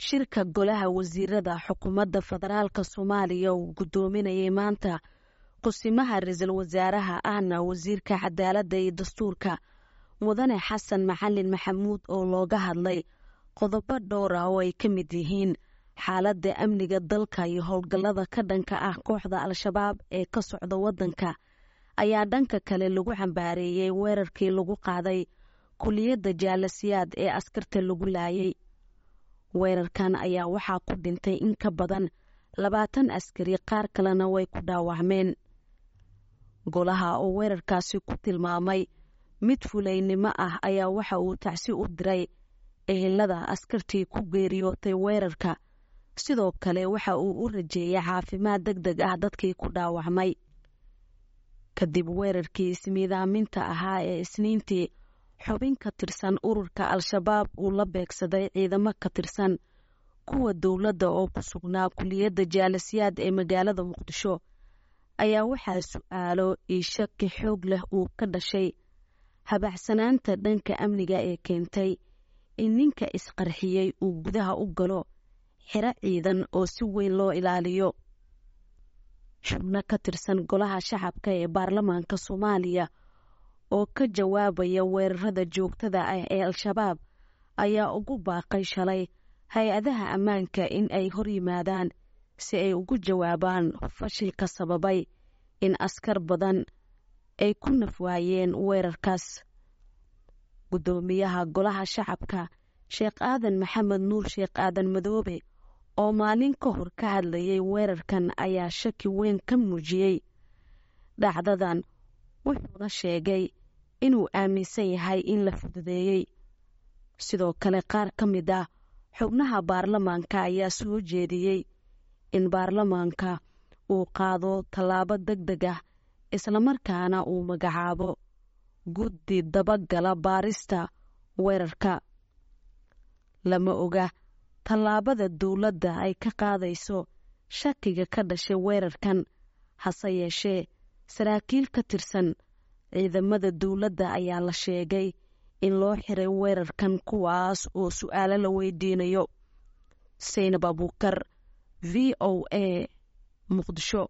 shirka golaha wasiirada xukuumadda federaalka soomaaliya uu guddoominayay maanta qusimaha ra-iisul wasaaraha ahna wasiirka cadaaladda iyo dastuurka mudane xasan maxalin maxamuud oo looga hadlay qodobo dhowr ah oo ay ka mid yihiin xaaladda amniga dalka iyo howlgallada ka dhanka ah kooxda al-shabaab ee ka socda waddanka ayaa dhanka kale lagu xambaareeyey weerarkii lagu qaaday kuliyadda jaalasiyaad ee askarta lagu laayay weerarkan ayaa waxaa ku dhintay in ka badan labaatan askari qaar kalena way ku dhaawacmeen golaha oo weerarkaasi ku tilmaamay mid fulaynimo ah ayaa waxa uu tacsi u diray ehelada askartii ku geeriyootay weerarka sidoo kale waxa uu u rajeeyay caafimaad deg deg ah dadkii ku dhaawacmay kadib weerarkii ismiidaaminta ahaa ee isniintii xubin ka tirsan ururka al-shabaab uu la beegsaday ciidamo ka tirsan kuwa dowladda oo ku sugnaa kuliyadda jaalasiyaad ee magaalada muqdisho ayaa waxaa su-aalo iyo shaki xoog leh uu ka dhashay habacsanaanta dhanka amniga ee keentay in ninka isqarxiyey uu gudaha u galo xiro ciidan oo si weyn loo ilaaliyo xubno ka tirsan golaha shacabka ee baarlamaanka soomaaliya oo ka jawaabaya weerarada joogtada ah ee al-shabaab ayaa ugu baaqay shalay hay-adaha ammaanka in ay hor yimaadaan si ay ugu jawaabaan fashilka sababay in askar badan ay ku nafwaayeen weerarkaas guddoomiyaha golaha shacabka sheekh aadan maxamed nuur sheekh aadan madoobe oo maalin ka hor ka hadlayay weerarkan ayaa shaki weyn ka muujiyey dhacdadan wuxuuna sheegay inuu aaminsan yahay in la fududeeyey sidoo kale qaar ka mid ah xubnaha baarlamaanka ayaa soo jeediyey in baarlamaanka uu qaado tallaabo deg deg ah islamarkaana uu magacaabo guddi dabagala baarista weerarka lama oga tallaabada dowladda ay ka qaadayso shakiga ka dhashay weerarkan hase yeeshee saraakiil ka tirsan ciidamada dowladda ayaa la sheegay in loo xiray weerarkan kuwaas oo su-aalo la weydiinayo saynab abuukar v o a muqdisho